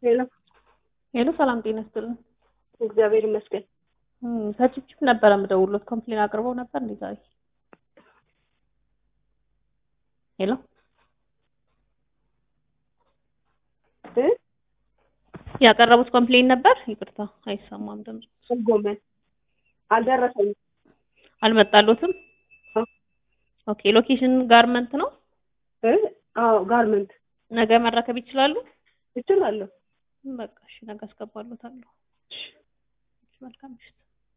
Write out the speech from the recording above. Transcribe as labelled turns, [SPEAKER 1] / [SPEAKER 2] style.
[SPEAKER 1] ሄሎ
[SPEAKER 2] ሄሎ ሰላም ጤና ይስጥልን።
[SPEAKER 1] እግዚአብሔር ይመስገን።
[SPEAKER 2] እም፣ ከችፕችፕ ነበረ የምደውልዎት ኮምፕሌን አቅርበው ነበር እንዴ ዛሬ? ሄሎ
[SPEAKER 1] እ
[SPEAKER 2] ያቀረቡት ኮምፕሌን ነበር? ይቅርታ አይሰማም ድምጽ።
[SPEAKER 1] ጎመን አልደረሰኝም።
[SPEAKER 2] አልመጣሎትም?
[SPEAKER 1] አዎ።
[SPEAKER 2] ኦኬ ሎኬሽን ጋርመንት ነው።
[SPEAKER 1] እ አዎ ጋርመንት
[SPEAKER 2] ነገ መረከብ ይችላሉ?
[SPEAKER 1] እችላለሁ።
[SPEAKER 2] በቃ እሺ ነገ አስገባሎታለሁ። መልካም ምሽት።